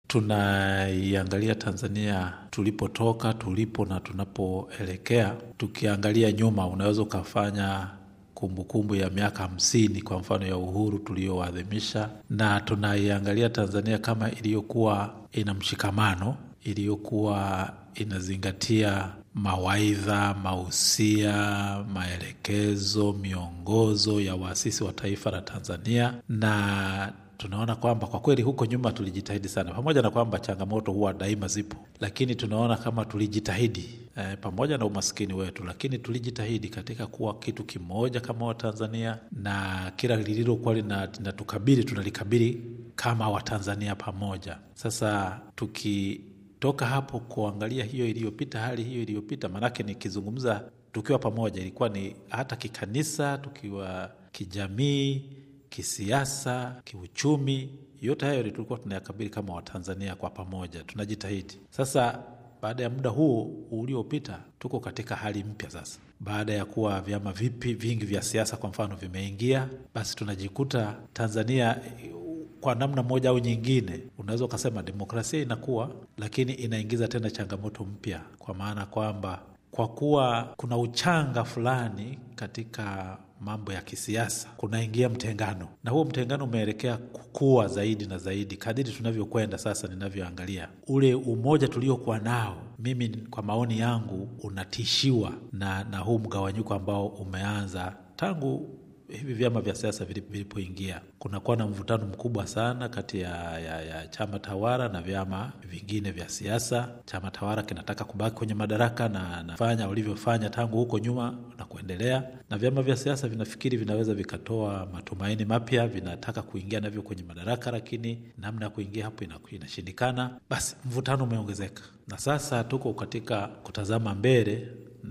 tunaiangalia Tanzania tulipotoka, tulipo na tunapoelekea. Tukiangalia nyuma, unaweza ukafanya kumbukumbu ya miaka hamsini kwa mfano ya uhuru tulioadhimisha, na tunaiangalia Tanzania kama iliyokuwa ina mshikamano, iliyokuwa inazingatia mawaidha, mausia, maelekezo, miongozo ya waasisi wa taifa la Tanzania na tunaona kwamba kwa kweli huko nyuma tulijitahidi sana, pamoja na kwamba changamoto huwa daima zipo, lakini tunaona kama tulijitahidi e, pamoja na umaskini wetu, lakini tulijitahidi katika kuwa kitu kimoja kama Watanzania, na kila lililokuwa linatukabili tunalikabili kama Watanzania pamoja. Sasa tukitoka hapo kuangalia hiyo iliyopita, hali hiyo iliyopita, maanake nikizungumza tukiwa pamoja, ilikuwa ni hata kikanisa, tukiwa kijamii kisiasa, kiuchumi, yote hayo tulikuwa tunayakabili kama Watanzania kwa pamoja, tunajitahidi. Sasa baada ya muda huu uliopita, tuko katika hali mpya sasa. Baada ya kuwa vyama vipi vingi vya siasa kwa mfano vimeingia, basi tunajikuta Tanzania kwa namna moja au nyingine, unaweza ukasema demokrasia inakuwa, lakini inaingiza tena changamoto mpya, kwa maana kwamba kwa kuwa kuna uchanga fulani katika mambo ya kisiasa, kunaingia mtengano, na huo mtengano umeelekea kukua zaidi na zaidi kadiri tunavyokwenda sasa. Ninavyoangalia ule umoja tuliokuwa nao, mimi kwa maoni yangu unatishiwa na, na huu mgawanyiko ambao umeanza tangu hivi vyama vya siasa vilipoingia. Kunakuwa na mvutano mkubwa sana kati ya, ya, ya chama tawala na vyama vingine vya siasa. Chama tawala kinataka kubaki kwenye madaraka na nafanya walivyofanya tangu huko nyuma na kuendelea, na vyama vya siasa vinafikiri vinaweza vikatoa matumaini mapya, vinataka kuingia navyo kwenye madaraka, lakini namna ya kuingia hapo inashindikana. Basi mvutano umeongezeka, na sasa tuko katika kutazama mbele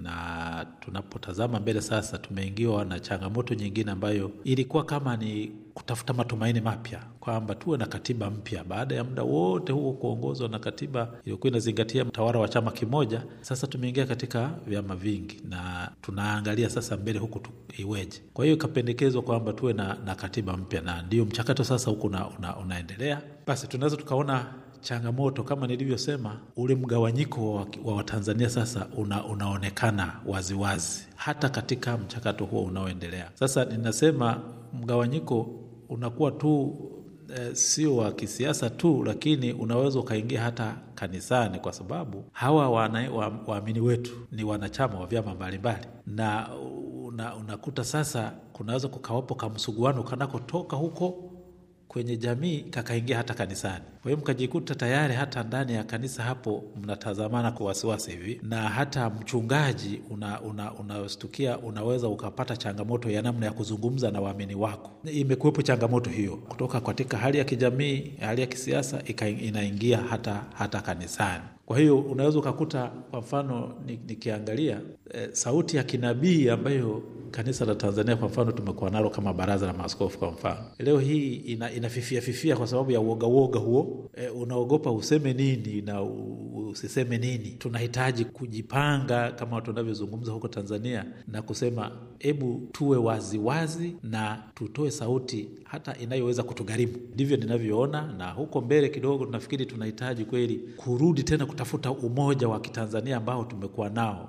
na tunapotazama mbele sasa, tumeingiwa na changamoto nyingine ambayo ilikuwa kama ni kutafuta matumaini mapya, kwamba tuwe na katiba mpya baada ya muda wote huo kuongozwa na katiba iliyokuwa inazingatia mtawala wa chama kimoja. Sasa tumeingia katika vyama vingi na tunaangalia sasa mbele huku iweje. Kwa hiyo ikapendekezwa kwamba tuwe na, na katiba mpya, na ndio mchakato sasa huku una, una, unaendelea. Basi tunaweza tukaona changamoto kama nilivyosema, ule mgawanyiko wa Watanzania sasa una, unaonekana waziwazi wazi, hata katika mchakato huo unaoendelea sasa. Ninasema mgawanyiko unakuwa tu e, sio wa kisiasa tu, lakini unaweza ukaingia hata kanisani, kwa sababu hawa waamini wa, wetu ni wanachama wa vyama mbalimbali, na una, unakuta sasa kunaweza kukawapo kamsuguano kanakotoka huko kwenye jamii kakaingia hata kanisani. Kwa hiyo mkajikuta tayari hata ndani ya kanisa hapo mnatazamana kwa wasiwasi hivi, na hata mchungaji unastukia una, una unaweza ukapata changamoto ya namna ya kuzungumza na waamini wako. Imekuwepo changamoto hiyo kutoka katika hali ya kijamii, hali ya kisiasa inaingia hata, hata kanisani. Kwa hiyo unaweza ukakuta kwa mfano nikiangalia e, sauti ya kinabii ambayo kanisa la Tanzania kwa mfano tumekuwa nalo kama baraza la maaskofu kwa mfano, leo hii ina, inafifia fifia kwa sababu ya uoga uoga huo. E, unaogopa useme nini na usiseme nini. Tunahitaji kujipanga kama tunavyozungumza huko Tanzania na kusema hebu tuwe waziwazi wazi, na tutoe sauti hata inayoweza kutugharimu. Ndivyo ninavyoona, na huko mbele kidogo tunafikiri tunahitaji kweli kurudi tena kutafuta umoja wa Kitanzania ambao tumekuwa nao